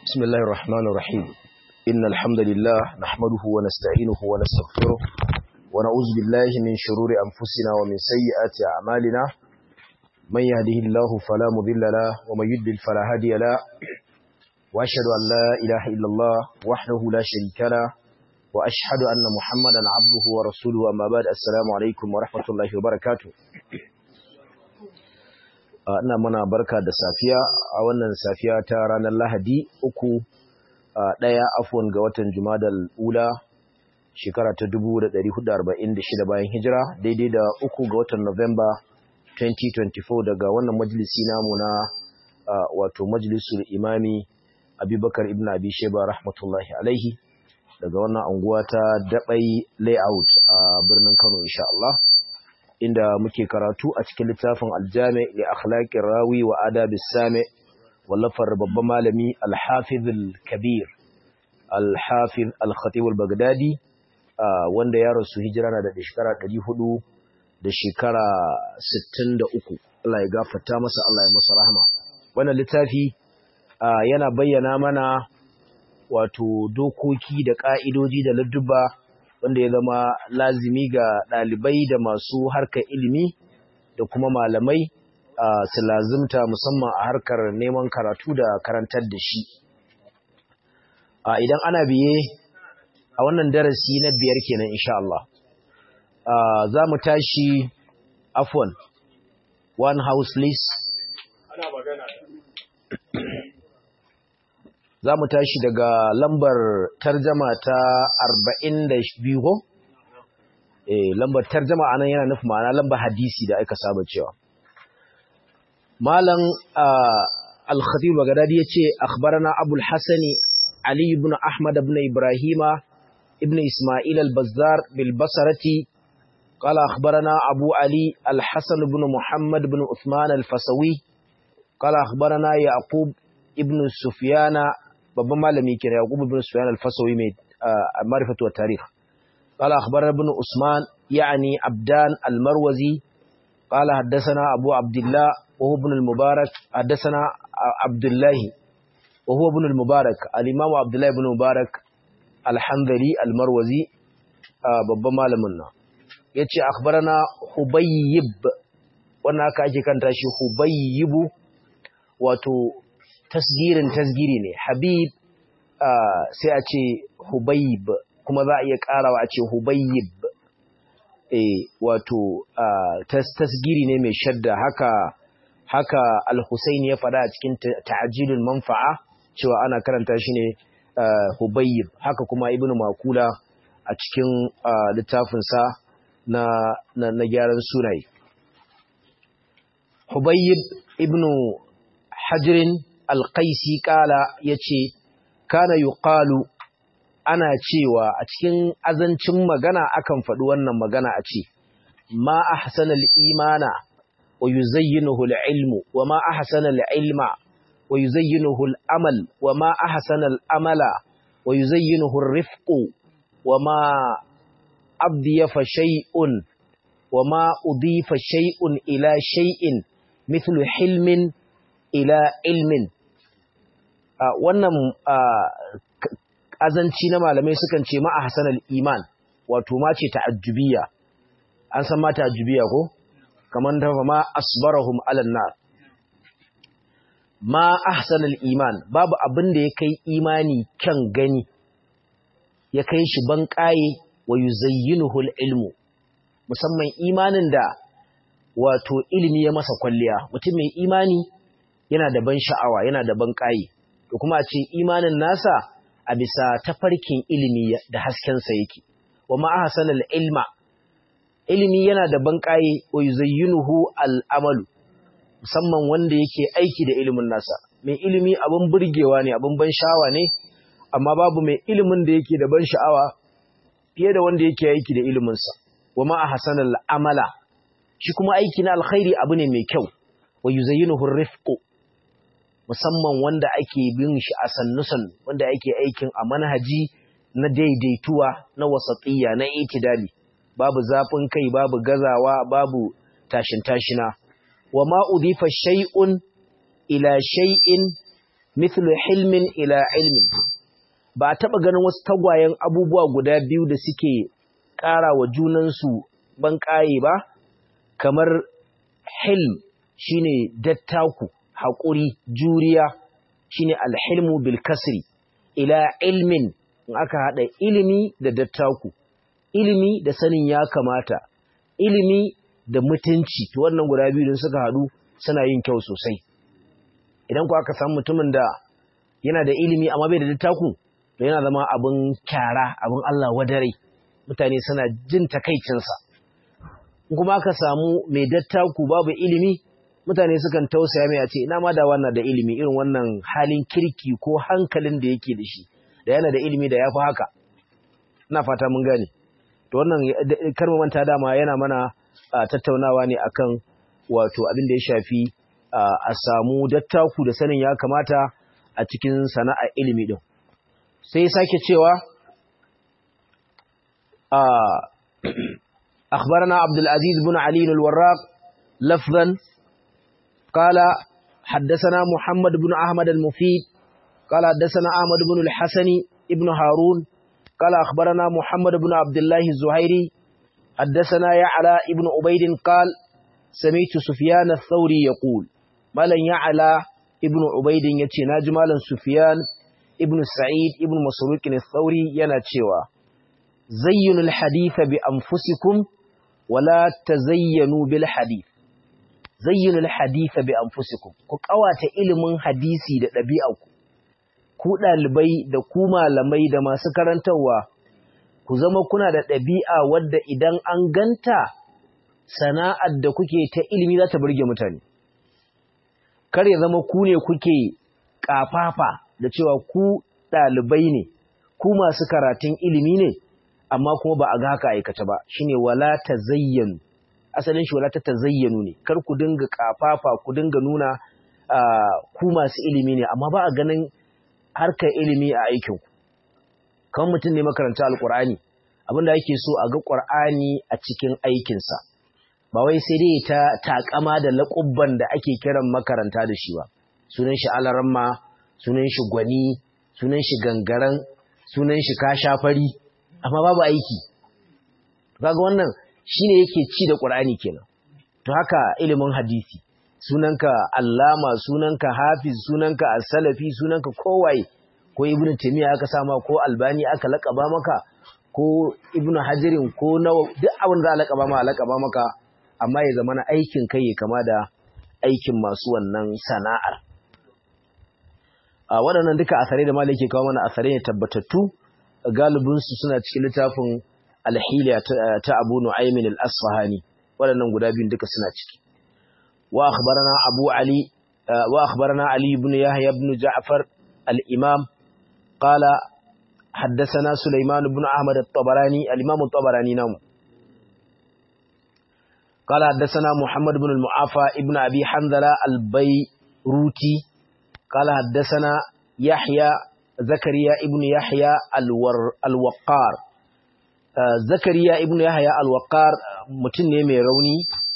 بسم الله الرحمن الرحيم إن الحمد لله نحمده ونستعينه ونستغفره ونعوذ بالله من شرور أنفسنا ومن سيئات أعمالنا من يهده الله فلا مضل له ومن يضلل فلا هادي له وأشهد أن لا إله إلا الله وحده لا شريك له وأشهد أن محمدا عبده ورسوله أما بعد السلام عليكم ورحمة الله وبركاته ina mana barka da safiya a wannan safiya ta ranar lahadi uku ɗaya afon ga watan jumadal ula shekara ta 1446 bayan hijira daidai da uku ga watan novemba 2024 daga wannan majalisi namu na wato majalisul imami abubakar ibn abi sheba rahmatullahi alaihi daga wannan anguwa ta daɓai layout a birnin kano insha Allah inda muke karatu a cikin littafin aljami li akhlaqir rawi wa adabis sami wallafar babban malami al-hafiz al-kabir al-hafiz al-khatib al-baghdadi wanda ya rasu hijira na da shekara 400 da shekara 63 Allah ya gafarta masa Allah ya masa rahama wannan littafi yana bayyana mana wato dokoki da ka'idoji da ladduba wanda ya zama lazimi ga ɗalibai da masu harkar ilimi da kuma malamai su lazimta musamman a harkar neman karatu da karantar da shi. Idan ana biye a wannan darasi na biyar kenan insha Allah. Za mu tashi afwan one house list. Ana magana. za mu tashi daga lambar tarjama ta arba'in da biyu ko? Eh, lambar tarjama anan yana nufin ma'ana lambar hadisi da aka saba cewa. Malam Al-Khatib Baghdadi ya ce, Akhbarana Abul Hassani Ali ibn Ahmad ibn Ibrahima ibn Ismail al-Bazzar bil Basarati قال أخبرنا أبو علي الحسن بن محمد بن عثمان الفسوي قال أخبرنا يعقوب ابن سفيان babban malami kira Yaqub ibn Sufyan al-Fasawi mai ma'rifatu wa tarikh qala akhbarana ibn Usman yani Abdan al-Marwazi qala haddathana Abu Abdullah wa huwa ibn al-Mubarak haddathana Abdullah wa huwa ibn al-Mubarak al-Imam Abdullah ibn Mubarak al-Hanbali al-Marwazi babban malamin nan yace akhbarana Hubayyib wannan aka ake kanta shi Hubayyibu wato tasgirin tasgiri ne habib sai a ce hubayib kuma za a iya karawa a ce hubayib eh wato tasgiri ne mai shadda haka haka al-husaini ya fada a cikin ta'jilul manfa'a cewa ana karanta shi ne hubayib haka kuma ibnu makula a cikin littafin sa na na gyaran sunaye hubayib ibnu hajrin alƙaisi ƙala ya ce, Kana yi ƙalu ana cewa a cikin azancin magana akan faɗi wannan magana a ce, Ma a hasanar imana wa yi zayyinuhul ilmu, wa ma a hasanar ilma wa yi zayyinuhul amal, wa ma a hasanar amala wa yi zayyinuhul rifƙo, wa ma abdiyafa shay'un, wa ma udifa shay'un ila shay'in, mithlu hilmin ila ilmin. Uh, wannan uh, azanci na malamai sukan ce ma a hasanar iman wato ma ce ta'ajjubiya an san ma ta'ajjubiya ko kamar da ma asbarahum alan nar ma ahsanal iman babu abin da ya kai imani kyan gani ya kai shi ban kaye wa yuzayyinuhu ilmu musamman imanin da wato ilimi ya masa kwalliya mutum mai imani yana da ban sha'awa yana da ban kaye da kuma a ce imanin nasa a bisa tafarkin ilimi da haskensa yake wa ma'ahasanal ilma ilimi yana da banƙaye wa yuzayyinuhu al'amalu musamman wanda yake aiki da ilimin nasa mai ilimi abin burgewa ne abin ban sha'awa ne amma babu mai ilimin da yake da ban sha'awa fiye da wanda yake aiki da iliminsa wa ma'ahasanal amala shi kuma aiki na alkhairi abu ne mai kyau wa yuzayyinuhu rifqu musamman wanda ake bin shi a sannusan wanda ake aikin a manhaji na daidaituwa na wasatiyya na itidali babu zafin kai babu gazawa babu tashin tashina wa ma udifa shay'un ila shay'in mithlu hilmin ila ilmin ba a taɓa ganin wasu tagwayen abubuwa guda biyu da suke ƙara wa junansu ban ƙaye ba kamar hilm shine dattaku haƙuri juriya shine alhilmu bil kasri ila ilmin in aka haɗa ilimi da dattaku ilimi da sanin ya kamata ilimi da mutunci to wannan guda biyu suka haɗu suna yin kyau sosai idan ku aka samu mutumin da yana da ilimi amma bai da dattaku to yana zama abin kyara abin Allah wadare mutane suna jin takaicinsa kuma aka samu mai dattaku babu ilimi mutane sukan tausaya mai a ce ina ma da wannan da ilimi irin wannan halin kirki ko hankalin da yake da shi da yana da ilimi da ya fi haka ina fata mun gane to wannan karmu manta dama yana mana tattaunawa ne akan wato abin da ya shafi a samu dattaku da sanin ya kamata a cikin sana'a ilimi din sai sake cewa أخبرنا عبد العزيز بن علي الوراق لفظا قال حدثنا محمد بن أحمد المفيد قال حدثنا أحمد بن الحسن ابن هارون قال أخبرنا محمد بن عبد الله الزهيري حدثنا يعلى ابن عبيد قال سمعت سفيان الثوري يقول مالا يعلى ابن عبيد يتي ناجمالا سفيان ابن سعيد ابن مسروق الثوري يناتشوا زينوا الحديث بأنفسكم ولا تزينوا بالحديث zayyinul haditha bi anfusikum ku kawata ilimin hadisi da ɗabi'arku ku ɗalibai da ku malamai da masu karantarwa ku zama kuna da ɗabi'a wadda idan an ganta sana'ar da kuke ta ilimi za ta burge mutane kar ya zama ku ne kuke ƙafafa da cewa ku ɗalibai ne ku masu karatun ilimi ne amma kuma ba a ga haka aikata ba shine wala tazayyanu asalin shi wala ta tazayyanu ne kar ku dinga kafafa ku dinga nuna ku masu ilimi ne amma ba a ganin harkar ilimi a aikin ku kan mutum ne makaranta alqur'ani abinda yake so a ga qur'ani a cikin aikinsa ba wai sai dai ta takama da laƙubban da ake kiran makaranta da shi ba sunan shi alaramma sunan shi gwani sunan shi gangaren sunan shi kashafari amma babu aiki kaga wannan shine yake ci da Qur'ani kenan to haka ilimin hadisi sunanka allama sunanka hafiz sunanka as-salafi sunanka kowaye ko ibnu taymiya aka sama ko albani aka lakaba maka ko ibnu hajarin ko nawa duk abin da za a lakaba ma lakaba maka amma ya zama na aikin kai ya kama da aikin masu wannan sana'ar a waɗannan duka asarai da malai ke kawo mana asarai ne tabbatattu galibinsu suna cikin littafin alhiliya ta abu nu'aymin al-asfahani waɗannan guda biyun duka suna ciki wa akhbarana abu ali wa akhbarana ali ibn yahya ibn ja'far al-imam qala حدثنا سليمان بن أحمد الطبراني الإمام الطبراني نام قال حدثنا محمد بن المعافى ابن أبي حنظلة البيروتي قال حدثنا يحيى زكريا ابن يحيى الور الوقار zakariya ibnu yahya al-waqar mutum ne mai rauni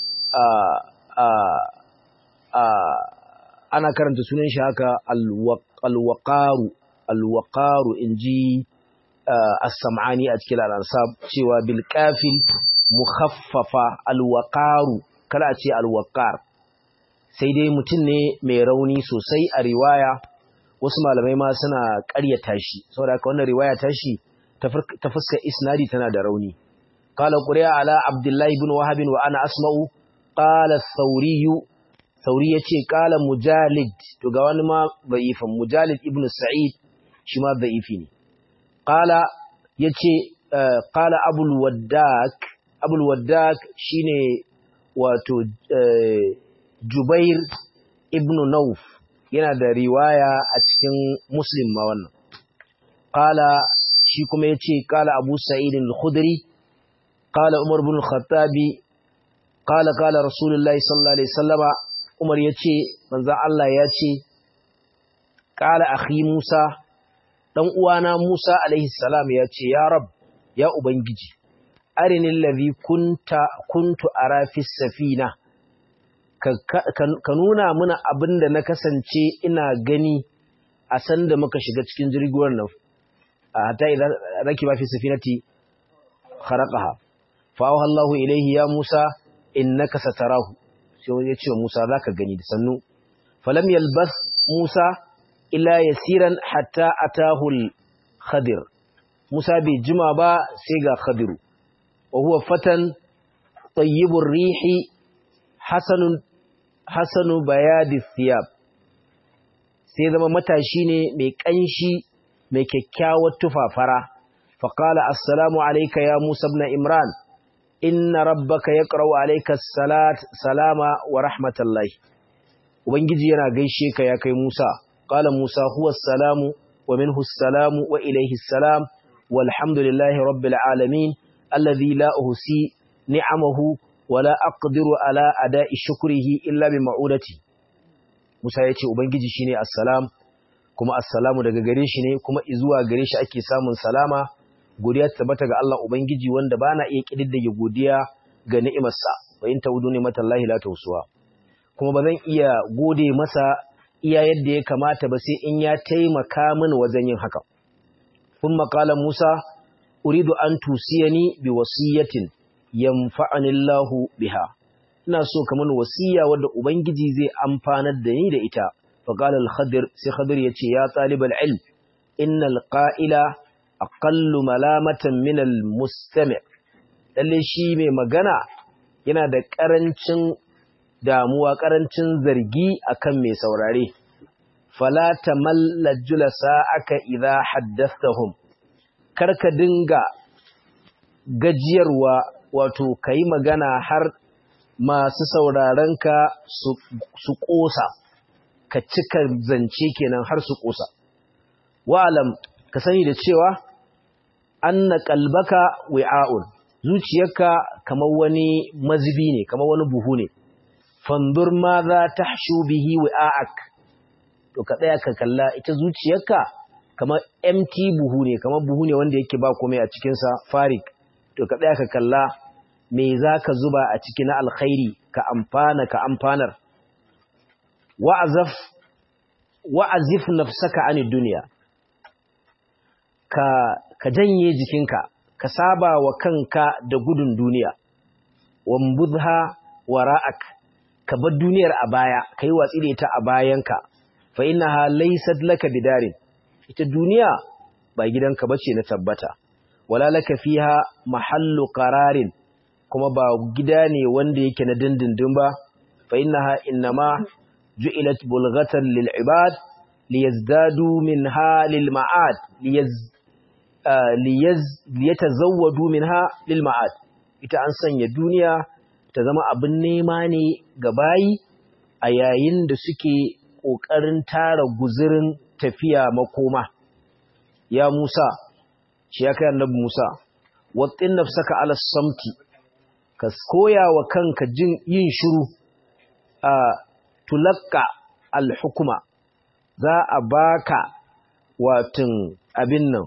ana karanta sunan shi haka al-waqaru al-waqaru inji as-sam'ani a cikin al-ansab cewa bil kafil mukhaffafa al-waqaru kada a ce al-waqar sai dai mutum ne mai rauni sosai a riwaya wasu malamai ma suna ƙaryata shi saboda haka wannan riwaya ta shi ta fuskar isnadi tana da rauni qala quriya ala abdullahi ibn wahab wa ana asma'u qala thawri thawri yace qala mujalid to ga wani ma da'ifan mujalid ibn sa'id shi ma da'ifi ne qala yace qala abul waddak abul waddak shine wato jubair ibn nauf yana da riwaya a cikin muslim ma wannan qala shi kuma ya ce kala abu sa'idin al-khudri kala umar bin khattabi kala kala rasulullahi sallallahu alaihi sallama umar ya ce manzan Allah ya ce kala akhi musa ɗan uwana musa alaihi salam ya ce ya rab ya ubangiji arinin lazi kuntu a rafis safina ka nuna muna abin da na kasance ina gani a san da muka shiga cikin jirgin nan hatta idan rakiba fi safinati kharaqaha fa Allah ilayhi ya Musa innaka satarahu sai ya ce Musa zaka gani da sannu falam yalbas Musa illa yasiran hatta atahu al-khadir Musa bai jima ba sai ga khadiru wa huwa fatan tayyibur rihi hasanun hasanu bayadi thiyab sai zama matashi ne mai kanshi mai kyakkyawar tufafara faqala assalamu alayka ya Musa ibn Imran inna rabbaka yaqra'u alayka salat salama wa rahmatullahi ubangiji yana gaishe ka ya kai Musa qala Musa huwa salamu wa minhu salamu wa ilayhi salam walhamdulillahi rabbil alamin alladhi la uhsi ni'amahu wa la aqdiru ala ada'i shukrihi illa bi ma'udati Musa yace ubangiji shine assalam kuma assalamu daga gare shi ne kuma izuwa gare shi ake samun salama godiya ta tabbata ga Allah Ubangiji wanda ba na iya ƙididdige godiya ga ni'imarsa, wa in taudu ne matallahi la tausuwa. Kuma ba zan iya gode masa iya yadda ya kamata ba sai in ya taimaka min wajen yin haka. Kun maƙalan Musa, uridu an tusiyani bi wasiyatin yamfa'ani Allahu biha. Ina so ka min wasiya wadda Ubangiji zai amfanar da ni da ita. Faƙalar Khadir sai Khadir ya ce, Ya ɗalibal ilm, innal ƙa'ila aqallu malamatan min al-mustami' lalle shi mai magana yana da karancin damuwa karancin zargi akan mai saurare fala tamalla julasa aka idha haddathahum karka dinga gajiyarwa wato kai magana har masu saurarenka su su kosa ka cika zance kenan har su kosa wa'alam ka sani da cewa anna qalbaka wi'a'un zuciyarka kamar wani mazibi ne kamar wani buhu ne fandur ma za tahshu bihi wi'a'ak to ka tsaya ka kalla ita zuciyarka kamar empty buhu ne kamar buhu ne wanda yake ba komai a cikin sa farik to ka tsaya ka kalla me zaka zuba a ciki na alkhairi ka amfana ka amfanar wa'azaf wa'azif nafsaka anid dunya ka, ka janye jikinka, ka saba wa kanka da gudun duniya, wambudha wara'ak, ka bar duniyar a baya, ka yi watsi da ita a bayanka, fa ina ha laisad laka bidarin, ita duniya ba gidanka bace na tabbata, wala laka fiha mahallu qararin kuma ba gida ne wanda yake na dindindin ba, fa ina ha innama ju'ilat bulghatan lil ibad liyazdadu minha lil ma'ad liyaz liyatazawwadu minha lil ma'ad ita an sanya duniya ta zama abin nema ne ga bayi a yayin da suke kokarin tara guzurin tafiya makoma ya Musa shi ya kai annabi Musa wattin nafsaka ala samti ka koya wa kanka jin yin shiru a tulakka al hukuma za a baka watin abin nan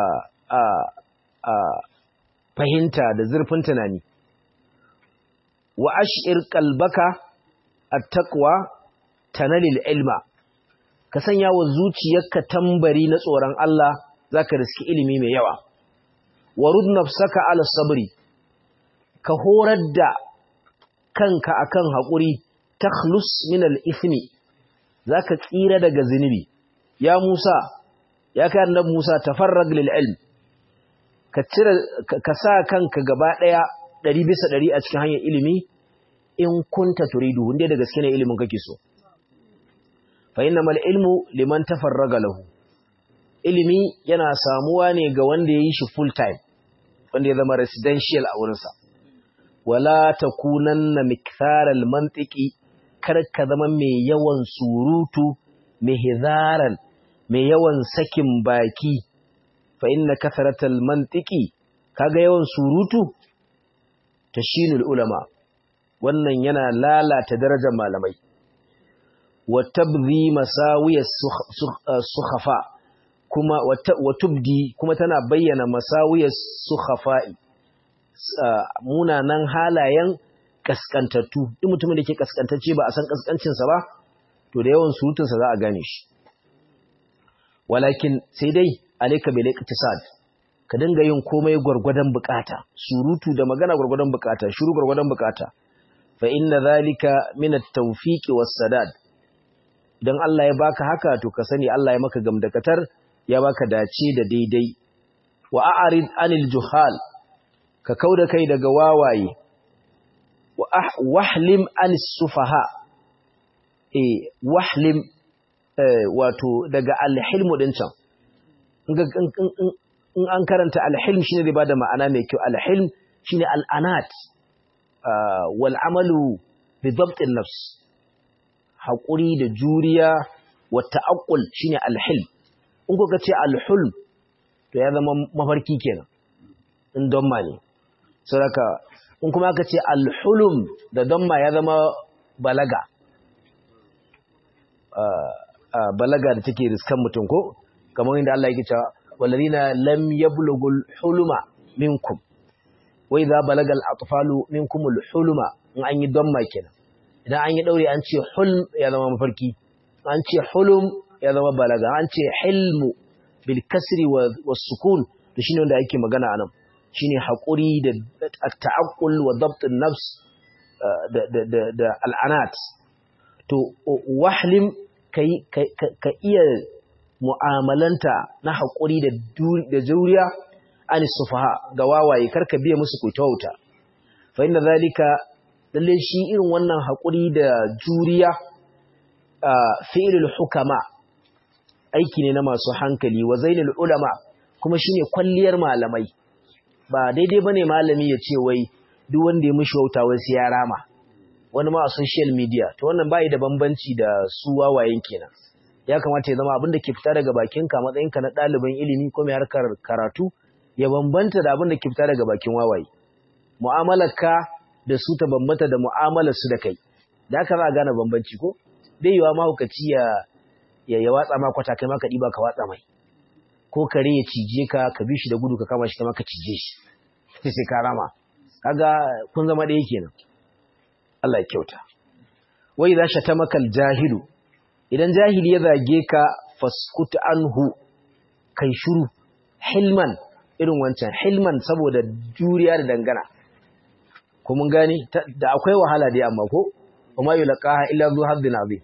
fahimta da zurfin tunani wa ash'ir qalbaka at-taqwa tanalil ilma ka sanya wa zuciyarka tambari na tsoron Allah zaka riski ilimi mai yawa warud nafsaka ala sabri ka horar da kanka akan haƙuri takhlus min al-ithmi zaka tsira daga zinubi ya Musa ya kai annabi Musa tafarrag lil ilm ka cire ka sa kanka gaba daya 100 bisa 100 a cikin hanyar ilimi in kunta turidu inda da gaske ne ilimin kake so fa innamal ilmu liman tafarraga lahu ilimi yana samuwa ne ga wanda yayi shi full time wanda ya zama residential a wurinsa wala takunanna miktharal mantiki kar ka zama mai yawan surutu hizaran mai yawan sakin baki fa inna kasaratal mantiki kaga yawan surutu tashinul ulama wannan yana lalata darajar malamai wa tabdhi masawiyas sukhafa kuma wa tubdi kuma tana bayyana masawiyas sukhafa'i munanan halayen kaskantattu duk mutumin da ke kaskantacce ba a san kaskancinsa ba to da yawan surutunsa za a gane shi walakin sai dai alayka bil iqtisad ka dinga yin komai gurgurdan bukata surutu da magana gurgurdan bukata shiru gurgurdan bukata fa inna zalika min at-tawfiq was-sadad dan Allah ya baka haka to ka sani Allah ya maka gamdakatar ya baka dace da daidai wa a'rid anil juhal ka kauda kai daga wawaye wahlim anis sufaha eh wahlim wato daga alhilmu din can in an karanta alhilm shine zai bada ma'ana mai kyau alhilm shine al'anat wal amalu bi dabt nafs haƙuri da juriya wa ta'aqqul shine alhilm in kuka ce alhulm to ya zama mafarki kenan in don ma ne saboda in kuma aka ce alhulum da damma ya zama balaga balaga da take riskan mutum ko kamar inda Allah yake cewa walladina lam yablughul huluma minkum wa idza balagal atfalu minkumul huluma in an yi damma kenan idan an yi daure an ce hulm ya zama mafarki an ce hulum ya zama balaga an ce hilmu bil kasri was sukun to shine wanda ake magana anan shine haƙuri da ta'aqqul wa dabtun nafs da al'anat to wahlim ka iya mu'amalanta na haƙuri da juriya an sufaha ga wawaye karka biya musu kuitauta fa inna zalika lalle shi irin wannan haƙuri da juriya fi'ilul hukama aiki ne na masu hankali wa zainul ulama kuma shine kwalliyar malamai ba daidai bane malami ya ce wai duk wanda ya mishi wauta wai sai ya rama wani ma a social media to wannan bai da bambanci da su wawayen kenan ya kamata ya zama abin da ke fita daga bakin ka matsayin ka na ɗalibin ilimi ko mai harkar karatu ya bambanta da abin da ke fita daga bakin wawaye mu'amalar ka da su ta bambanta da mu'amalar su da kai da haka za a gane bambanci ko bai yiwa mahaukaci ya ya watsa ma kwata kai ma ka ɗiba ka watsa mai ko kare ya cije ka ka bi shi da gudu ka kama shi kama ka cije shi sai ka rama kaga kun zama ɗaya kenan Allah ya kyauta wai za shi ta makal jahilu idan jahili ya zage ka faskut anhu kai shuru hilman irin wancan hilman saboda juriya da dangana ko mun gani da akwai wahala dai amma ko kuma yulqaha illa zu haddin azim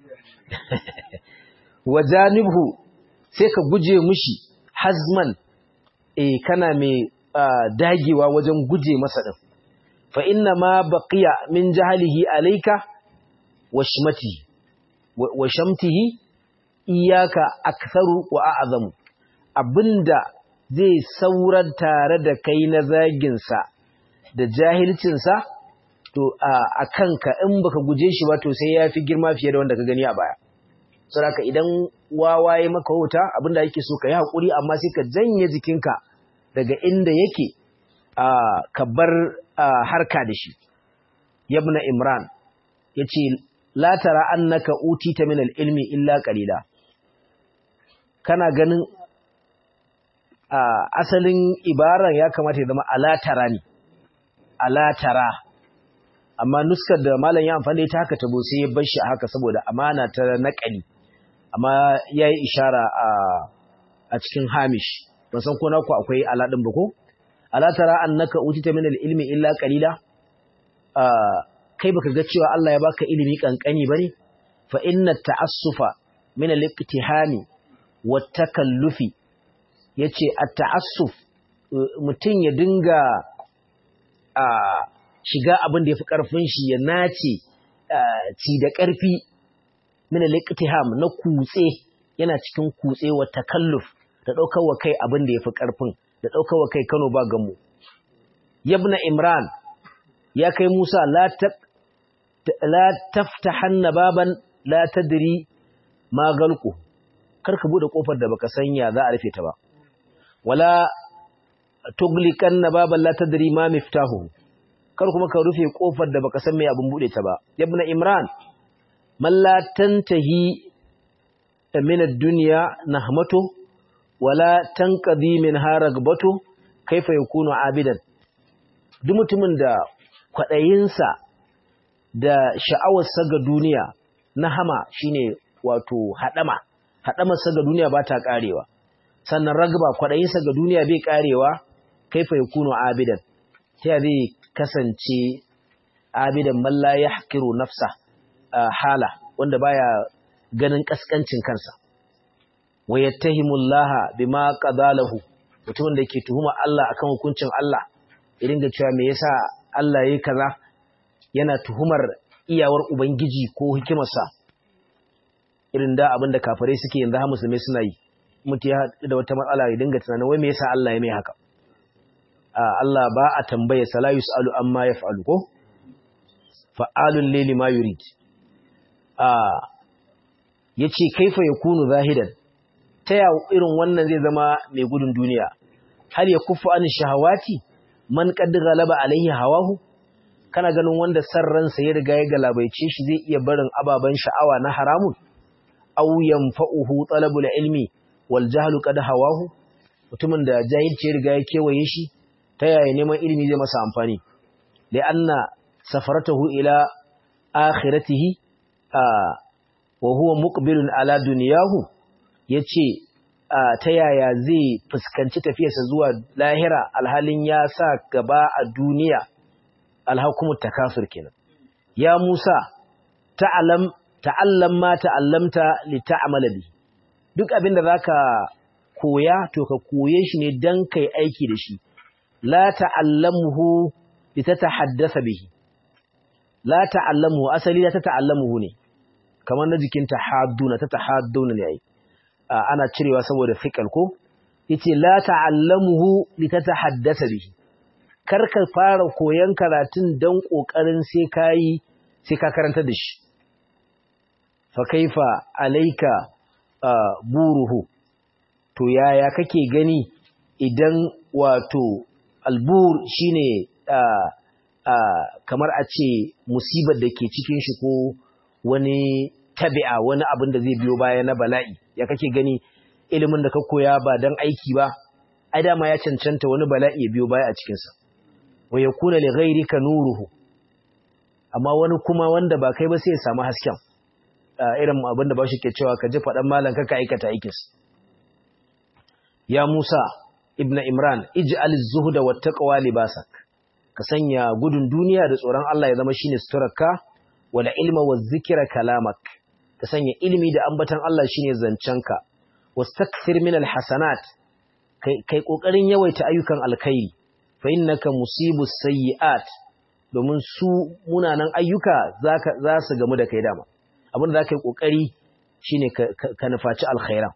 wajanibhu sai ka guje mushi hazman eh kana mai dagewa wajen guje masa din fa inna ma baqiya min jahlihi alayka wa shmatihi wa shamtihi iyyaka aktharu wa a'zamu abinda zai saurar tare da kai na zagin sa da jahilcin sa to a kanka in baka guje shi ba to sai yafi girma fiye da wanda ka gani a baya saboda idan wawaye maka wuta abinda yake so ka yi haƙuri amma sai ka janye jikinka daga inda yake ka bar harka da shi yabna imran ya ce la tara annaka utita min ilmi illa qalila kana ganin asalin ibaran ya kamata ya zama alatara ne alatara amma nuskar da malam ya amfani ta haka tabo sai ya bar shi a haka saboda amana ta naƙali amma ya yi ishara a cikin hamish ban san ko naku akwai aladin ba ko alatara annaka utita min ilmi illa qalila kai baka ga cewa Allah ya baka ilimi kankani bane fa inna ta'assufa min al-iqtihami wa takallufi yace at-ta'assuf mutun ya dinga shiga abin da yafi karfin shi ya nace ci da karfi min al-iqtiham na kutse yana cikin kutse wa takalluf da daukar wa kai abin da yafi karfin da daukar wa kai Kano ba gamu yabna imran ya kai Musa la ta la taftahanna baban la tadri ma galqu karka bude kofar da baka sanya za a rufe ta ba wala tuglikanna baban la tadri ma miftahu kar kuma ka rufe kofar da baka san me abin bude ta ba yabna imran man la tantahi min ad-dunya nahmatu wala tanqadi min haragbatu kaifa yakunu abidan duk mutumin da kwadayinsa da sha'awarsa ga duniya na hama shine wato hadama haɗamarsa ga duniya ba ta ƙarewa sannan ragba kwaɗayinsa ga duniya bai ƙarewa kaifa ya kuno abidan ta zai kasance abidan malla ya haƙiru nafsa hala wanda baya ganin ƙasƙancin kansa wa yattahimullaha bima qadalahu mutumin da ke tuhuma Allah akan hukuncin Allah ya dinga cewa me yasa Allah yayi kaza yana tuhumar iyawar ubangiji ko hikimarsa irin da abin da kafirai suke yanzu ha musulmai suna yi mutu ya haɗu da wata matsala ya dinga tunanin wai me yasa Allah ya mai haka Allah ba a tambaye sala yusalu amma yaf'alu ko fa'alun lili ma yurid yace kaifa yakunu zahidan ta ya irin wannan zai zama mai gudun duniya har ya kufu an shahawati man qad ghalaba alaihi hawahu kana ganin wanda san ransa ya riga ya galabaice shi zai iya barin ababan sha'awa na haramun aw yanfa'uhu talabul ilmi wal jahlu qad hawahu mutumin da jahilci ya riga ya kewaye shi ta yaya neman ilimi zai masa amfani li'anna safaratahu ila akhiratihi wa huwa muqbilun ala dunyahu yace ta yaya zai fuskanci tafiyarsa zuwa lahira alhalin ya sa gaba a duniya alhakumut takasur kenan ya Musa ta'alam ta'allam ma ta'allamta li ta'mala bi duk abinda zaka koya to ka koye shi ne dan kai aiki da shi la ta'allamuhu li tatahaddatha bihi la ta'allamuhu asali la tata'allamuhu ne kamar na jikin tahadduna tatahadduna ne ai ana cirewa saboda fiqal ko yace la ta'allamuhu li tatahaddatha bihi kar ka fara koyan karatun dan kokarin sai kai sai ka karanta da shi fa kaifa alayka buruhu to yaya kake gani idan wato albur shine kamar a ce musibar da ke cikin shi ko wani tabi'a wani abin da zai biyo baya na bala'i ya kake gani ilimin da ka koya ba don aiki ba ai dama ya cancanta wani bala'i ya biyo baya a cikinsa wa ya kuna li ghairika nuruhu amma wani kuma wanda ba kai ba sai ya samu hasken irin abin da ba shi ke cewa ka ji faɗan malam ka ka aikata aikinsa ya Musa ibn Imran ij'al az-zuhda wat-taqwa libasak ka sanya gudun duniya da tsoron Allah ya zama shine suturarka wala ilma waz-zikra kalamak ka sanya ilimi da ambatan Allah shine zancenka wastakthir min al-hasanat kai kai kokarin yawaita ayyukan alkhairi fa innaka musibus sayyi'at domin su munanan ayyuka zaka za su gamu da kai dama abin da zaka yi kokari shine ka nufaci alkhairan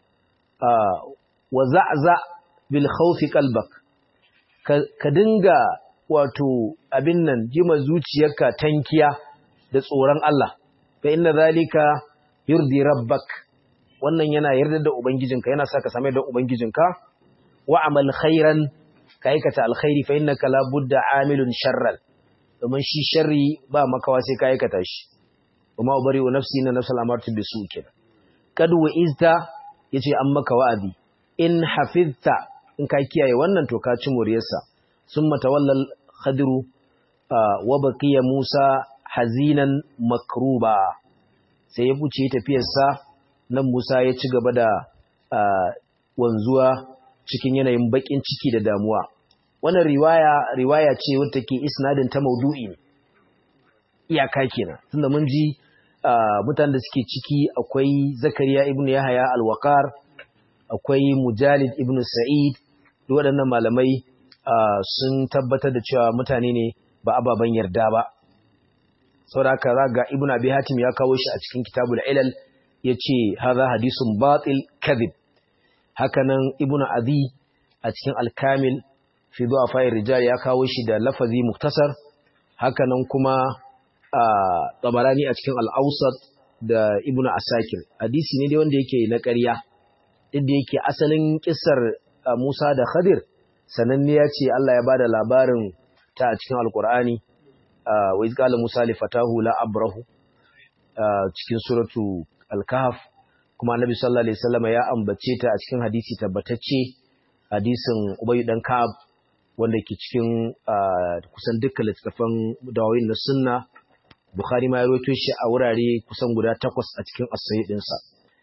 wa za'za bil khawfi qalbak ka dinga wato abin nan jima zuciyarka tankiya da tsoron Allah fa inna zalika yurdi rabbak wannan yana yarda da ubangijinka yana sa ka same da ubangijinka wa amal khairan ka aikata alkhairi fa innaka la budda amilun sharran domin shi sharri ba makawa sai ka aikata shi kuma ubari wa nafsi na nafsal amartu bisu kenan kad wa izta yace an maka wa'azi in hafizta in ka kiyaye wannan to ka ci muriyarsa summa tawallal khadiru wa baqiya musa hazinan makruba sai ya buce tafiyarsa nan musa ya ci gaba da wanzuwa cikin yanayin bakin ciki da damuwa wannan riwaya riwaya ce wadda take isnadin ta maudu'i ne iyaka kenan tunda mun ji mutanen da suke ciki akwai zakariya ibnu yahaya al-waqar akwai mujalid ibnu sa'id duk waɗannan malamai sun tabbatar da cewa mutane ne ba ababen yarda ba saboda haka ga ibnu abi hatim ya kawo shi a cikin kitabul ilal yace hadha hadisun batil kadhib hakanan ibnu adi a cikin al-kamil fi du'afa'ir rijal ya kawo shi da lafazi muktasar hakanan kuma tabarani a cikin al-awsat da ibnu asakir hadisi ne dai wanda yake na ƙarya inda yake asalin kissar Musa da Khadir sananniya ce Allah ya bada labarin ta a cikin Alkur'ani wa iz qala Musa li fatahu la abrahu cikin suratu Al-Kahf kuma Annabi sallallahu alaihi wasallam ya ambace ta a cikin hadisi tabbatacce hadisin Ubay dan Ka'ab wanda ke cikin kusan dukkan littattafan dawayin na sunna Bukhari ma ya rawaito shi a wurare kusan guda takwas a cikin as-sahih dinsa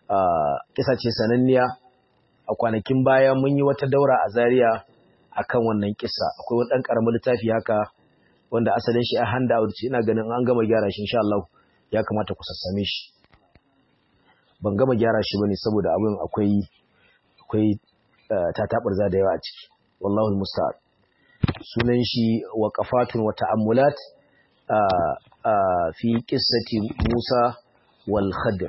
kisa ce sananniya a kwanakin baya mun yi wata daura a Zaria akan wannan kisa akwai wani dan karamin littafi haka wanda asalin shi a handout ce ina ganin an gama gyara shi insha Allah ya kamata ku sassame shi ban gama gyara shi bane saboda abin akwai akwai tatabarza da yawa a ciki wallahu almusta'an sunan shi waqafatun wa ta'ammulat fi qissati Musa wal Khadir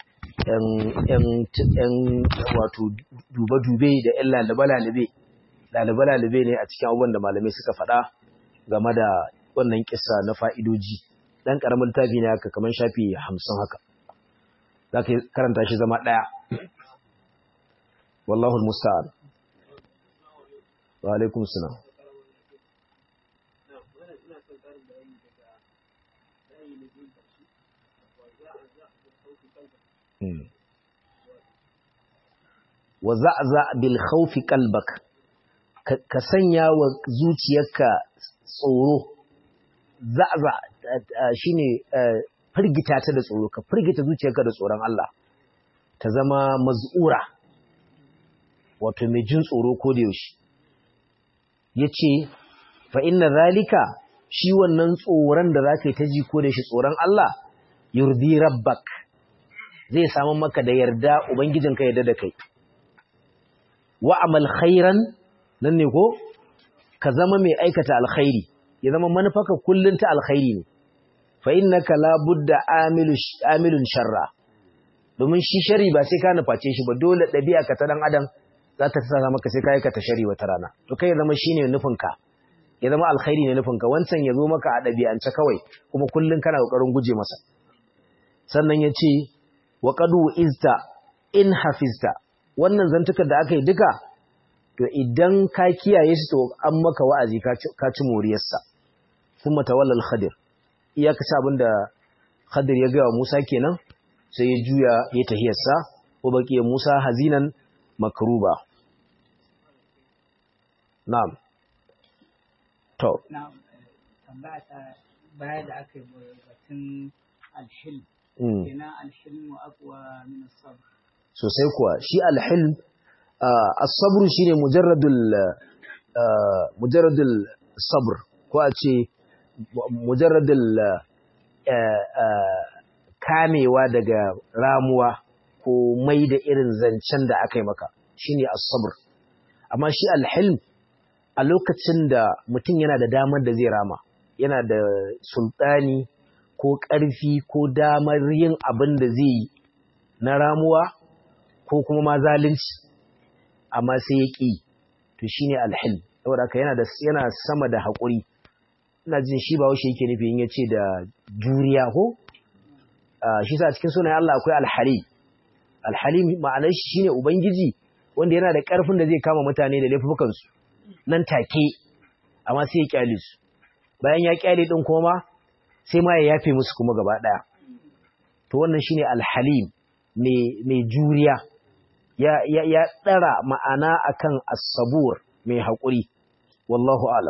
‘yan wato dube-dube da ‘yan lalube-lalube, lalube-lalube ne a cikin abubuwan da malamai suka faɗa game da wannan kisa na fa'idoji. Ɗan ƙaramin tafi ne haka kamar shafi hamsin haka. Za ka karanta shi zama ɗaya. Wallahul Musta'an. Wa alaikum salam. wa za'za bil khawfi qalbak ka sanya wa zuciyarka tsoro za'za shine firgita ta da tsoro ka firgita zuciyarka da tsoron Allah ta zama maz'ura wato mai jin tsoro ko da yaushe yace fa inna zalika shi wannan tsoron da zaka yi ta ji ko da shi tsoron Allah yurdi rabbak zai samu maka da yarda ubangijinka yarda da kai wa amal khairan nan ne ko ka zama mai aikata alkhairi ya zama manufarka kullun ta alkhairi ne fa innaka la budda amilun sharra domin shi shari ba sai ka nuface shi ba dole ɗabi'a ka ta dan adam za ta tsara maka sai ka aikata shari wata rana to kai ya zama shine nufinka ya zama alkhairi ne nufinka wancan ya zo maka a ɗabi'ance kawai kuma kullun kana kokarin guje masa sannan ya ce wa qadu izta in hafizta wannan zantukar da aka yi duka to idan ka kiyaye su to an maka wa'azi ka ci moriyarsa kuma tawallal khadir iyaka ci abin da khadir ya gaya musa kenan sai ya juya ya tahiyarsa ko baki musa hazinan makruba na'am to na'am tambaya ta baya da aka yi batun alhilm kenan alhilmu aqwa min as-sabr sosai kuwa shi alhilm as-sabr shine mujarradul mujarradul sabr ko a ce mujarradul kamewa daga ramuwa ko mai da irin zancen da aka yi maka shine as-sabr amma shi alhilm a lokacin da mutum yana da damar da zai rama yana da sultani ko ƙarfi ko damar yin abin da zai yi na ramuwa ko kuma ma zalunci amma sai ya ƙi to shine alhil saboda haka yana da yana sama da haƙuri ina jin shi ba washe yake nufi in yace da juriya ko shi sa cikin sunayen Allah akwai alhalim alhalim ma'anar shi shine ubangiji wanda yana da ƙarfin da zai kama mutane da laifukan su nan take amma sai ya kyale su bayan ya kyale din kuma sai ma ya yafe musu kuma gaba daya to wannan shine alhalim mai juriya ya ya ɗara ma'ana akan as-sabur mai haƙuri wallahu alam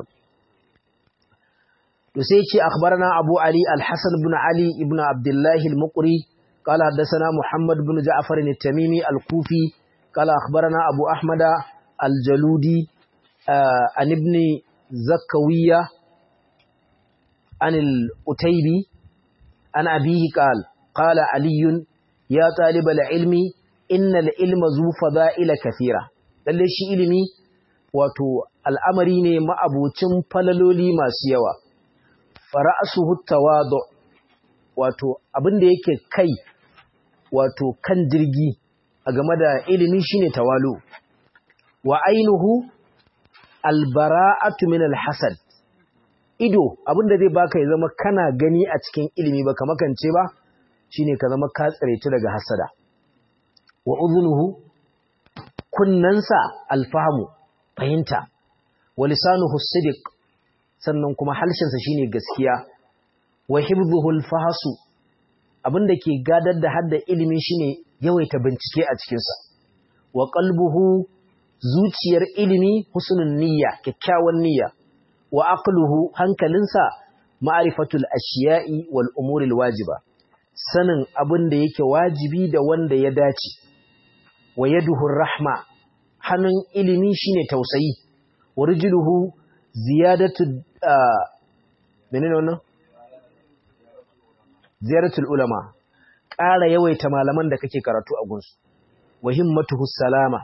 to sai ce akhbarana abu ali al-hasan ibn ali ibn abdullah al-muqri قال حدثنا محمد بن جعفر التميمي الكوفي قال أخبرنا أبو أحمد الجلودي عن ابن زكوية عن الأتيبي عن أبيه قال قال علي يا طالب العلم إن العلم ذو فضائل كثيرة lalle shi ilimi wato al'amari ne ma'abucin falaloli masu yawa fara'asuhu tawadu wato abin da yake kai wato kan jirgi a game da ilimi shine tawalu wa ainihu albara'atu min alhasad ido abin da zai baka ya zama kana gani a cikin ilimi baka makance ba shine ka zama ka tsareci daga hasada wa udhunuhu kunnansa alfahamu fahimta wa lisanuhu sidiq sannan kuma halshensa shine gaskiya wa hibdhuhu alfahasu abinda ke gadar da hadda ilimi shine yawaita bincike a cikin sa wa qalbuhu zuciyar ilimi husnul niyya kyakkyawan niyya wa aqluhu hankalinsa ma'rifatul ashiya'i wal umuril wajiba sanin abin da yake wajibi da wanda ya dace wa yaduhu rahma hannun ilimi shine tausayi wa rijluhu ziyadatu menene wannan ziyaratul ulama ƙara yawaita malaman da kake karatu a gunsu wa himmatuhu salama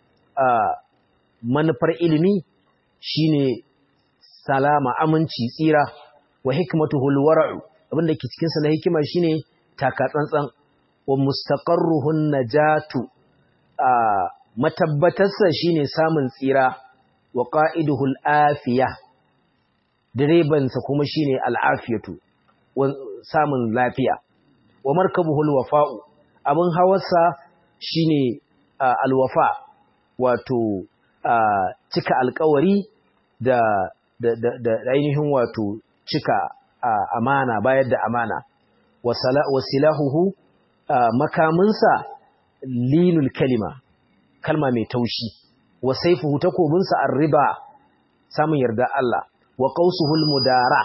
manufar ilimi shine salama aminci tsira wa hikmatuhu alwara'u abinda ke cikin sa na hikima shine taka tsantsan wa mustaqarruhun najatu matabbatarsa shine samun tsira wa qa'iduhu alafiya direban sa kuma shine al'afiyatu samun lafiya wa markabuhu alwafa'u abin hawarsa shine alwafa wato cika alkawari da da da ainihin wato cika amana bayar da amana wasilahuhu makaminsa linul kalima kalma mai taushi wa saifuhu takobinsa arriba samun yarda Allah wa qausuhul mudara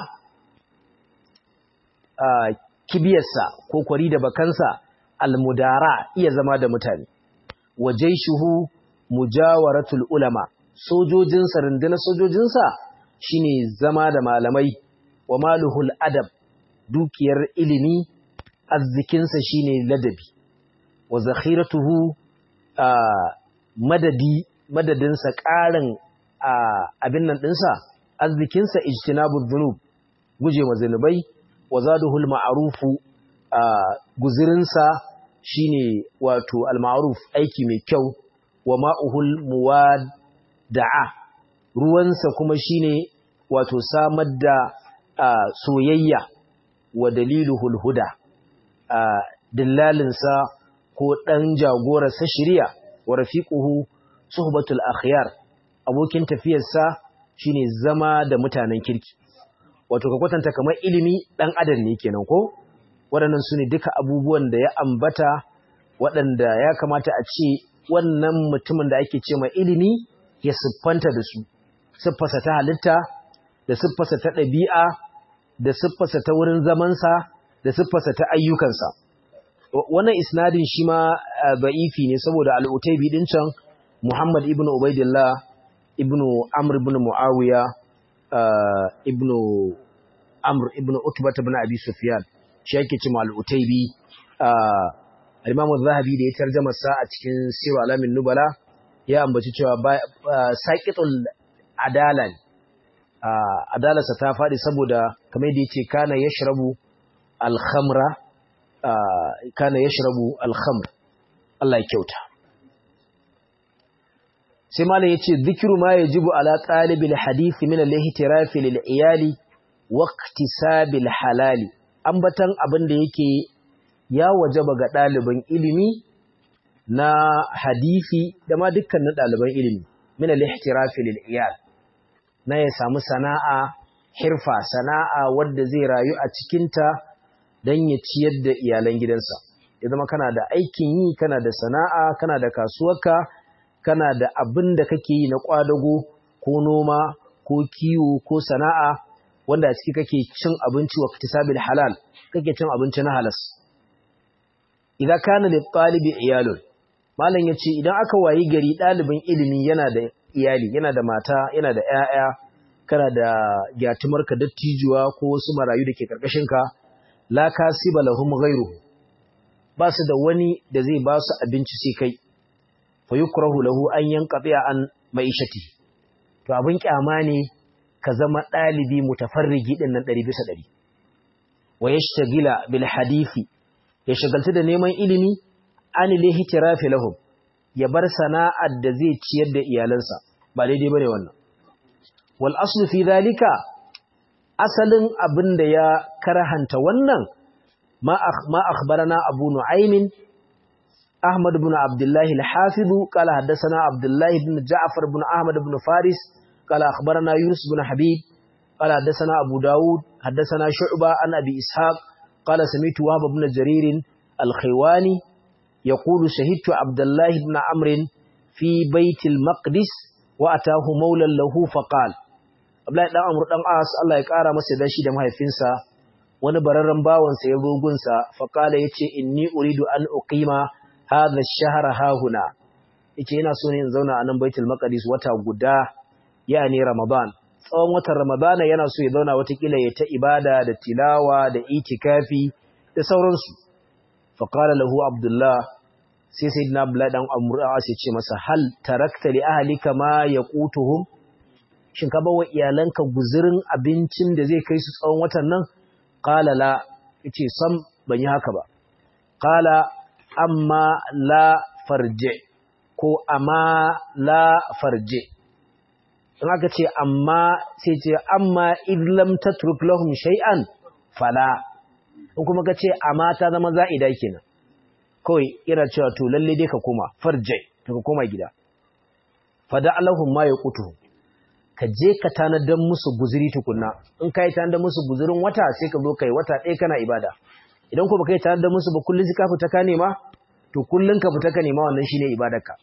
kibiyarsa ko kwari da bakansa almudara iya zama da mutane wa jaishuhu mujawaratul ulama sojojinsa rundunar sojojinsa shine zama da malamai wa maluhul adab dukiyar ilimi arzikinsa shine ladabi wa zakhiratuhu madadi madadinsa ƙarin abin nan ɗinsa arzikinsa ijtinabud dhunub guje wa zanubai wa zaduhul ma'rufu guzirinsa shine wato al-ma'ruf aiki mai kyau wa ma'uhul muwadda'a ruwansa kuma shine wato samar da soyayya wa daliluhul huda dillalinsa ko dan jagorarsa shiriya wa rafiquhu suhbatul akhyar abokin tafiyarsa shine zama da mutanen kirki wato ka kwatanta kamar ilimi dan adam ne kenan ko waɗannan su ne duka abubuwan da ya ambata waɗanda ya kamata a ce wannan mutumin da ake ce ma ilimi ya siffanta da su siffarsa ta halitta da siffarsa ta ɗabi'a da siffarsa ta wurin zamansa da siffarsa ta ayyukansa wannan isnadin shi ma ba'ifi ne saboda al'utaibi ɗin can muhammad ibn ubaidillah ibn amr ibn muawiya ibn amr ibn utbat ibn abi sufyan shi yake ce ma al'utaibi al-imamu zahabi da ya tarjama sa a cikin siru alamin nubala ya ambaci cewa saqitul adala adalarsa ta faɗi saboda kamar yadda yake kana yashrabu al-khamra kana yashrabu al-khamr Allah ya kyauta sai malam yace zikru ma yajibu ala talibil hadith min al-ihtiraf lil iyali wa iktisabil halali ambatan abin da yake ya wajaba ga ɗaliban ilimi na hadisi da ma dukkanin ɗaliban ilimi min al-ihtirafi lil iyal na ya samu sana'a hirfa sana'a wadda zai rayu a cikin ta dan ya ciyar da iyalan gidansa ya zama kana da aikin yi kana da sana'a kana da kasuwarka kana da abin da kake yi na kwadago ko noma ko kiwo ko sana'a wanda a ciki kake cin abinci wa iktisabil halal kake cin abinci na halas idan kana da ɗalibi iyalun malam yace idan aka wayi gari ɗalibin ilimi yana da iyali yana da mata yana da ƴaƴa kana da gyatumarka dattijuwa ko wasu marayu da ke karkashin ka la kasiba lahum ghayru ba su da wani da zai ba su abinci sai kai fa yukrahu lahu an yanqati an maishati to abin kyama ne ka zama ɗalibi mutafarrigi din nan 100 bisa 100 wa yashtagila bil hadisi ya shagaltu da neman ilimi an lihtirafi lahum ya bar sana'ar da zai ciyar da iyalansa ba daidai bane wannan wal aslu fi zalika asalin abin da ya karahanta wannan ma ma akhbarana abu nu'aym ahmad ibn abdullah al-hafiz qala hadathana abdullah ibn ja'far ibn ahmad ibn faris qala akhbarana yunus ibn habib qala hadathana abu daud hadathana shu'ba an abi ishaq قال سمعت وهب بن جرير الخيواني يقول شهدت عبد الله بن عمرو في بيت المقدس واتاه مولى له فقال Abdullahi dan Amr dan As Allah ya kara masa dashi da mahaifinsa wani bararren bawansa ya zo gunsa faƙala ya ce inni uridu an uqima hadha ash-shahra hahuna yace ina so ne in zauna a nan baitul maqdis wata guda yani ramadan tsawon watan ramadan yana so ya zauna watakila ya ta ibada da tilawa da itikafi da sauransu faqala lahu abdullah sai sayyidina abdullah dan amr as ya ce masa hal tarakta li ahlika ma yaqutuhum shin ka bawa iyalanka guzurin abincin da zai kai su tsawon watan nan qala la yace sam ban yi haka ba qala amma la farje ko amma la farje in aka ce amma sai ce amma idlam tatruk lahum shay'an fala in kuma ka ce amma ta zama za'ida kenan kawai yana cewa to lalle dai ka koma farje ka koma gida fada lahum ma yaqutu ka je ka tanadar musu guzuri tukunna in kai tanadar musu guzurin wata sai ka zo kai wata ɗaya kana ibada idan ko baka yi tanadar musu ba kullun sai ka fita ka nema to kullun ka fita ka nema wannan shine ibadarka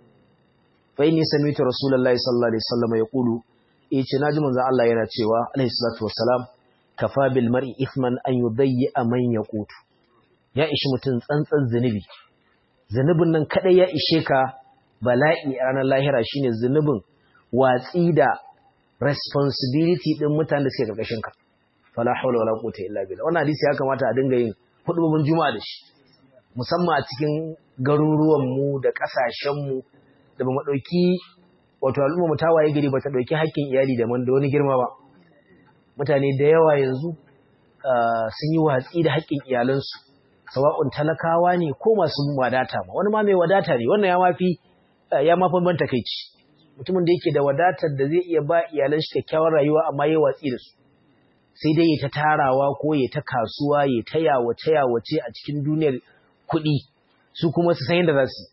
fa inni sami'tu rasulullahi sallallahu alaihi wasallam yaqulu eh ce naji manzon Allah yana cewa alaihi salatu wassalam kafa bil mar'i ithman an yudayyi man yaqutu ya ishi mutun tsantsan zunubi zunubin nan kadai ya ishe ka bala'i a ranar lahira shine zunubin watsi da responsibility din mutanen da suke karkashin ka fala hawla wala quwwata illa billah wannan hadisi ya kamata a dinga yin hudubin juma'a da shi musamman a cikin garuruwan mu da kasashen mu da ba mu dauki wato al'umma mu tawaye gari ba ta dauki haƙƙin iyali da man da wani girma ba mutane da yawa yanzu sun yi watsi da haƙƙin iyalansu sawa'un talakawa ne ko masu wadata ma wani ma mai wadata ne wannan ya mafi ya mafi ban takeici mutumin da yake da wadatar da zai iya ba iyalan shi kyakkyawar rayuwa amma ya watsi da su sai dai ya ta tarawa ko ya ta kasuwa ya ta yawace yawace a cikin duniyar kuɗi su kuma su san yadda za su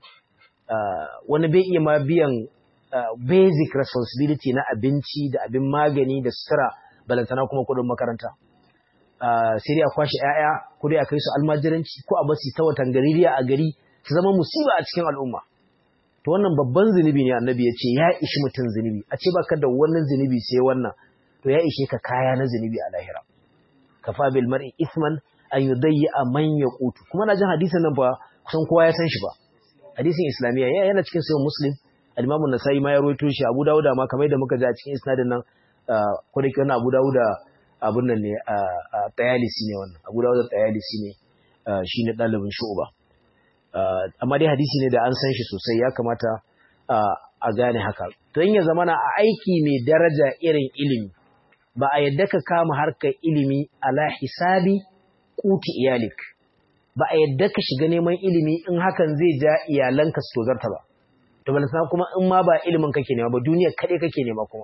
wani bai iya ma biyan basic responsibility na abinci da abin magani da sutura balantana kuma kuɗin makaranta sai dai a kwashe 'ya'ya ko dai a kai su almajiranci ko a basu ta watan gaririya a gari su zama musiba a cikin al'umma to wannan babban zunubi ne annabi ya ce ya ishi mutum zunubi a ce baka da wannan zunubi sai wannan to ya ishe ka kaya na zunubi a lahira kafa bil mar'i ithman an yudayyi man yaqutu kuma na jin hadisin nan fa kusan kowa ya san shi ba hadisin islamiyya yana cikin sahih muslim al-imam an-nasai ma ya rawaito shi abu dawud ma kamar da muka ji a cikin isnadin nan ko da ke wannan abu dawud abun nan ne a tayalisi ne wannan abu dawud tayalisi ne shine dalibin shu'ba amma dai hadisi ne da an san shi sosai ya kamata a gane haka to in ya zamana a aiki mai daraja irin ilimi ba a yadda ka kama harkar ilimi ala hisabi kuti iyalik ba a yadda ka shiga neman ilimi in hakan zai ja iyalanka su tozarta ba to balantana kuma in ma ba ilimin kake nema ba duniya kaɗai kake nema kuma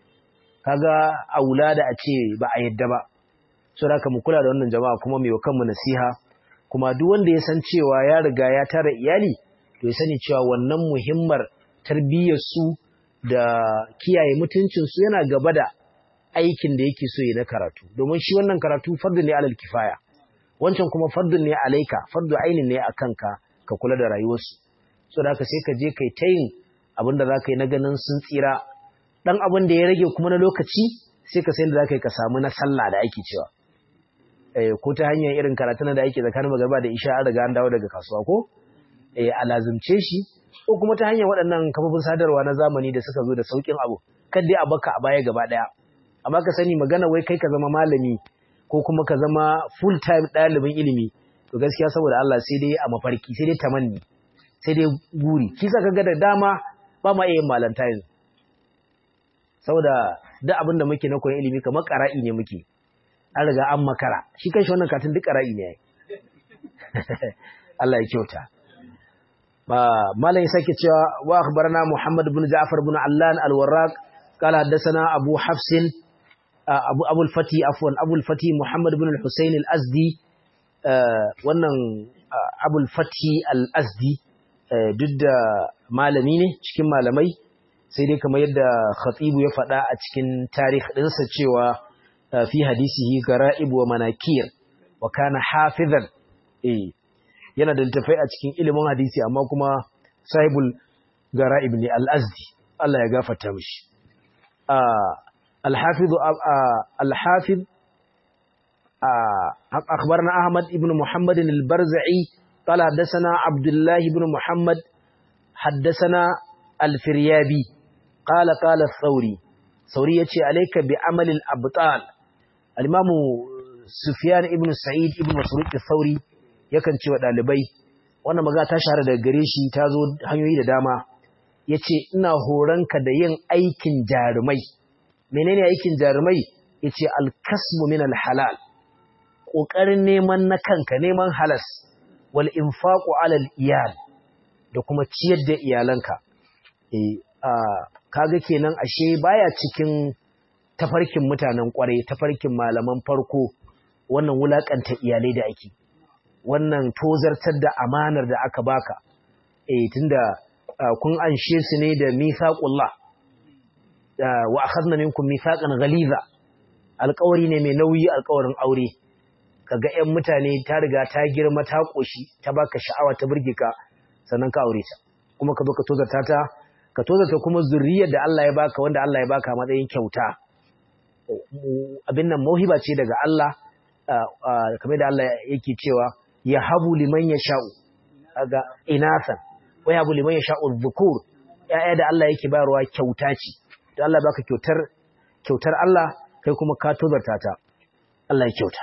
kaga aula da a ce ba a yadda ba so da mu kula da wannan jama'a kuma mai wa kanmu nasiha kuma duk wanda ya san cewa ya riga ya tara iyali to ya sani cewa wannan muhimmar tarbiyyar su da kiyaye mutuncin su yana gaba da aikin da yake so ya na karatu domin shi wannan karatu fardu ne alal kifaya wancan kuma fardu ne alaika fardu ainin ne a kanka ka kula da rayuwarsu so da haka sai ka je kai ta yin abin da za ka yi na ganin sun tsira dan abin da ya rage kuma na lokaci sai ka san da za ka yi ka samu na sallah da ake cewa ko ta hanyar irin karatun da ake tsakanin magarba da isha an riga an dawo daga kasuwa ko a lazumce shi ko kuma ta hanyar waɗannan kafofin sadarwa na zamani da suka zo da sauƙin abu kan dai a baka a baya gaba ɗaya amma ka sani magana wai kai ka zama malami ko kuma ka zama full time ɗalibin ilimi to gaskiya saboda Allah sai dai a mafarki sai dai tamanni sai dai guri kisa kaga da dama ba ma iya malanta yanzu saboda duk abin da muke na koyon ilimi kamar ƙara'i ne muke an riga an makara shi kanshi wannan katin duk ƙara'i ne Allah ya kyauta malam ya sake cewa wa akhbarana Muhammad ibn Ja'far ibn Allan al-Warraq qala haddathana Abu Hafs Abu Abu al-Fati afwan Abu al-Fati Muhammad ibn al-Husayn al-Azdi wannan Abu al-Fati al-Azdi duk da malami ne cikin malamai sai dai kamar yadda Khatibu ya faɗa a cikin tarikh ɗinsa cewa fi hadisihi gara'ib wa manakir wa kana hafizan eh yana da littafai a cikin ilimin hadisi amma kuma sahibul gara'ib ne al-azdi Allah ya gafarta mishi al-hafiz al-hafiz أخبرنا أحمد بن محمد البرزعي قال حدثنا عبد الله بن محمد حدثنا الفريابي قال قال الثوري ثوري يتي عليك بعمل الأبطال الإمام سفيان ابن سعيد ابن مسروق الثوري yakan ce wa ɗalibai wannan maga ta shahara daga gare shi ta zo hanyoyi da dama ya ce ina horonka da yin aikin jarumai menene aikin jarumai ya ce alkasmu min alhalal ƙoƙarin neman na kanka neman halas wal infaqu alal iyal da kuma ciyar da iyalanka eh kaga kenan ashe baya cikin tafarkin mutanen kware tafarkin malaman farko wannan wulakanta iyalai da ake wannan tozartar da amanar da aka baka eh tunda kun anshe su ne da mithaqullah wa akhadna minkum mithaqan ghaliza alƙawari ne mai nauyi alƙawarin aure kaga ƴan mutane ta riga ta girma ta koshi ta baka sha'awa ta burge ka sannan ka aure ta kuma ka zo ka tozarta ta ka tozarta kuma zuriyar da Allah ya baka wanda Allah ya baka matsayin kyauta abin nan mauhiba ce daga Allah kamar da Allah yake cewa ya habu liman ya sha'u ga inasan wa ya habu liman ya sha'u dhukur ya'ya da Allah yake bayarwa kyauta ce to Allah baka kyautar kyautar Allah kai kuma ka tozarta ta Allah ya kyauta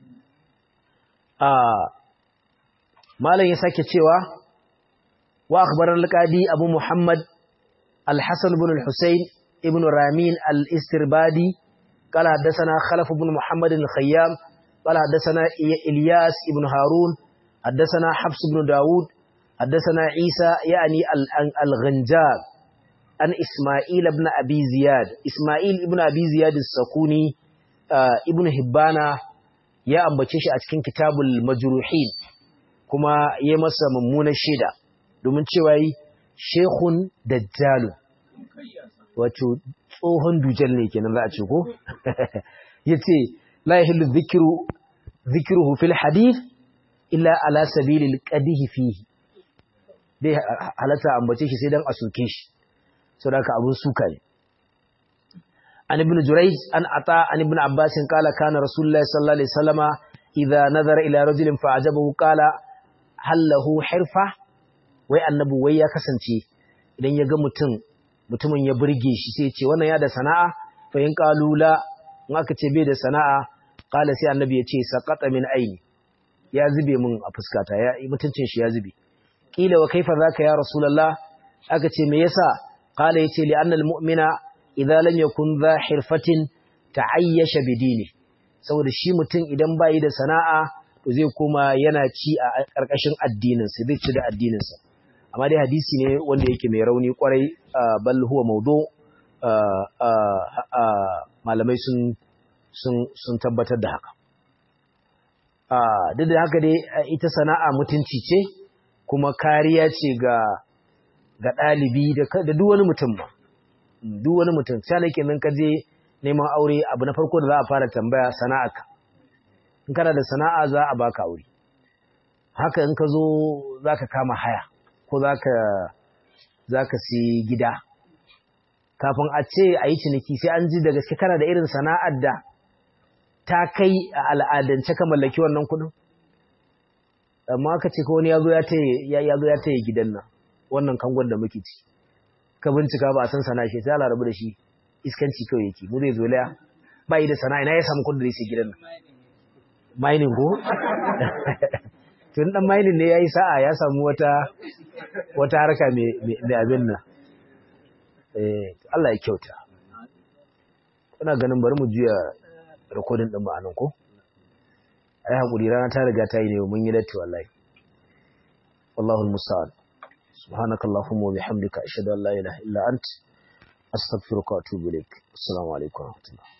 malam ya sake cewa wa akhbaran al-qadi abu muhammad al-hasan ibn al-husayn ibn ramin al-istirbadi قال حدثنا خلف بن محمد الخيام قال حدثنا إلياس بن هارون حدثنا حفص بن داود حدثنا عيسى يعني الغنجاب عن إسماعيل بن أبي زياد إسماعيل بن أبي زياد السكوني ابن هبانا ya ambace shi a cikin kitabul majruhin kuma ya masa mummunar shaida domin cewa yi shehun dajjalun wato tsohon dujal ne kenan za a ce ko yace la yahillu dhikru dhikruhu fil hadith illa ala sabilil qadihi fihi dai halatta ambace shi sai dan a soke shi saboda abun suka ne عن ابن جريج أن أطاع عن ابن عباس قال كان رسول الله صلى الله عليه وسلم إذا نظر إلى رجل فعجبه قال هل له حرفة wai annabi wai ya kasance idan ya ga mutum mutumin ya burge shi sai ce wannan ya da sana'a fa in qalula in aka ce bai da sana'a qala sai annabi ya ce saqata min aini ya zube min a fuskata ya mutuncin shi ya zube kila wa kaifa zaka ya rasulullah aka ce me yasa qala yace li anna al mu'mina idza lam yakun za hirfatin ta'ayyasha bidini saboda shi mutum idan bai da sana'a to zai koma yana ci a karkashin addinin sa zai ci da addinin sa amma dai hadisi ne wanda yake mai rauni kwarai bal huwa mawdu malamai sun sun sun tabbatar da haka duk da haka dai ita sana'a mutunci ce kuma kariya ce ga ga ɗalibi da duk wani mutum ma duk wani mutum sai nake nan ka je neman aure abu na farko da za a fara tambaya sana'arka in kana da sana'a za a baka aure haka in ka zo za ka kama haya ko za ka za ka si gida kafin a ce a yi ciniki sai an ji da gaske kana da irin sana'ar da ta kai a al'adance ka mallaki wannan kuɗin amma aka ce ko wani ya zo ya taya gidan nan wannan kangon da muke ci ka bincika ba a san sana shi sai Allah rabu da shi iskanci kawai yake mu zai zolaya ba yi da sana'a ina ya samu kudin da zai gidan nan mining ko tun dan mining ne yayi sa'a ya samu wata wata harka mai mai abin nan eh Allah ya kyauta ina ganin bari mu juya recording din mu anan ko ai hakuri rana ta riga ta yi ne mun yi latti wallahi wallahu almusta'an سبحانك اللهم وبحمدك أشهد أن لا إله إلا أنت أستغفرك وأتوب إليك السلام عليكم ورحمة الله